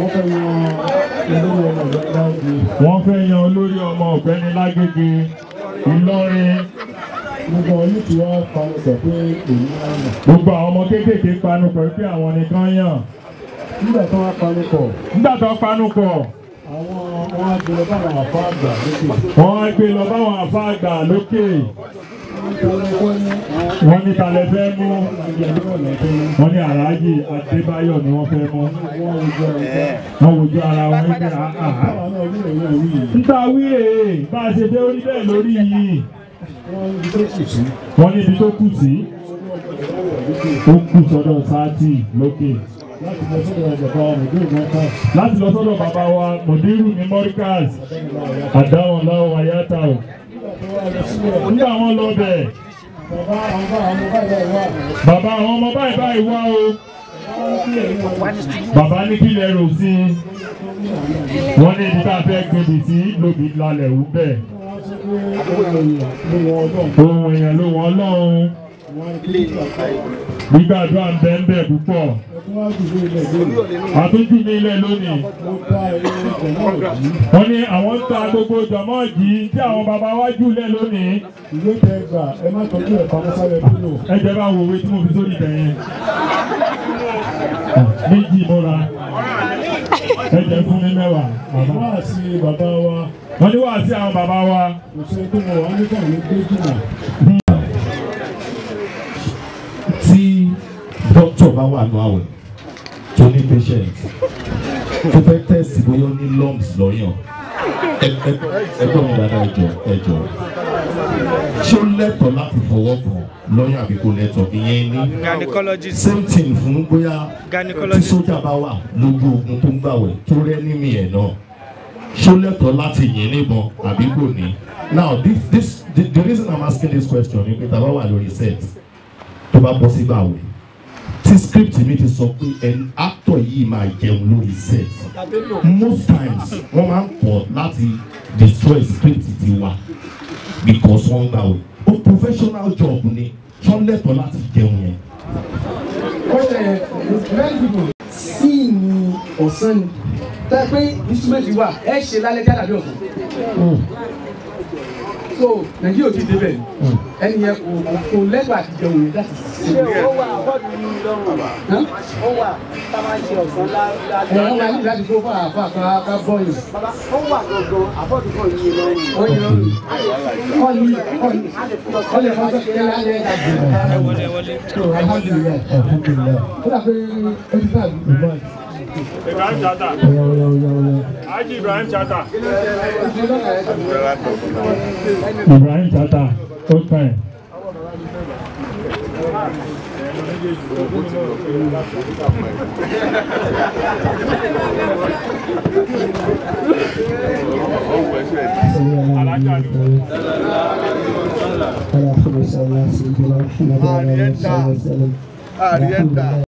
wọ́n fẹ́ yan olórí ọmọ ọ̀gbẹ́ni lágége ìlọrin Gbogbo ọ̀yìn tí wọ́n panu pẹ̀ pé èyí máa ń nà. gbogbo àwọn ọmọ kéékèèké panu pọ̀ pé àwọn nìkan yàn Nígbà tí wọ́n panu pọ̀, nígbà tó panu pọ̀ àwọn wọn á gbé lọ bá àwọn àfọ àgbà lókè. wọ́n á gbé lọ báwọn àfa àgbà lókè wọ́n ní talẹ̀ fẹ́ mú wọ́n ní aláàjì adébáyọ̀ ni wọ́n fẹ́ mú wọ́n wojú ara wọn wípé àhà níta wí èè bá a ṣe dé orí bẹ́ẹ̀ lórí yìí wọ́n ní ibi tó kù sí ó kù sọ́dọ̀ sáàtì lókè láti lọ sọ́dọ̀ bàbá wa mọ̀dírù ní mọ́ríkàs àdáwọn láwọn àyàtà ò nígbà wọn lọ bẹ̀ bàbá àwọn ọmọ báyìí báyìí wá o bàbá ní kí lẹ rò sí i wọ́n ní ibi tá a fẹ́ gbèbì sí lóbi lálẹ́ wù bẹ́ẹ̀ ohun èèyàn ló wọ́n lọ́hùn gbígbàdúrà ń bẹ́ẹ̀ bẹ́ẹ̀ púpọ̀ àtúntì ní ilẹ̀ lónìí wọ́n ní àwọn ń ta gbogbo jọmọ́ọ̀jì tí àwọn bàbá wa jù lẹ̀ lónìí Ìwé tẹ gbà ẹ má tọ́jú ẹ̀ pamọ́ sábẹ́ bílò. ẹ jẹ́ bá wo owó tí mo fi sórí ibẹ̀ yẹn méjì mọ́ra ẹ jẹ́ fún mi mẹ́wàá bàbá Wá sí bàbá wa, wọ́n ní wàá sí àwọn bàbá wa kò sẹ́ni tó mọ̀ wá nígbà ní gbé jìnnà. tí dókítà bá wà nù àwẹ̀ tó ní patient tó fẹ́ test bóyá ó ní lumps lọ́yàn ẹgbẹ́ mi dáadáa ẹjọ́ ẹjọ́ ṣé ó lẹ́tọ̀ọ́ láti fọwọ́ kàn lọ́yàn àbí kò lẹ́tọ̀ọ́ ìyẹn ní gynecologist same thing fún bóyá tí gynecologist sójà bá wà lójú ogun tó ń gbàwẹ̀ tó rẹ́ nímì ẹ̀ náà ṣó lẹ́tọ̀ọ́ láti yìn níbọn àbí kò ní. now this this the, the reason i'm asking this question ni pé tá a bá wà lórí set tó bá bọ́ sí gbàwẹ̀ tí script mi ti sọ pé ẹni actor yìí máa jẹun lórí set most times wọ́n máa ń kọ̀ láti destroy script ti wa because wọ́n gbàwẹ̀ o professional job ni wọ́n lẹ́tọ̀ọ́ láti jẹun yẹn. sí ní ọ̀sán ni tẹ́ pé instrument wà ẹ ṣe lálẹ́ jáde àbí ọ̀sán so nàìjíríà ò ti débẹ̀ ẹni yẹn kò kò lẹ́tọ̀ àti jẹun yẹn láti ṣe ó wà àbọ̀dù ní lọ́rùn ó wà tá a máa ṣe ọ̀sán ẹ wọ́n máa ní lálẹ́ láti kó fún àfa kan ká bọ́yìn bàbá ó wà gangan àbọ̀dù kan yìí lọ́rùn wọ́n yẹ ọ́nì ọ́nì ọ́nì ọ́nì ẹ̀fọ́ tó kéré lálẹ́ ẹ̀dá ẹ wọlé ẹ wọlé. so alhamdulilayi alhamdulilayi ó dà pé ó ti sáà bí ìbọn ibrahim chata ọ̀yà ọ̀yà ọ̀yà ọ̀yà. haji ibrahim chata ibrahim chata ó tàn ẹ́. alájà ni Allahumma salli ala sayyidina Muhammad wa ala alihi wa sallam.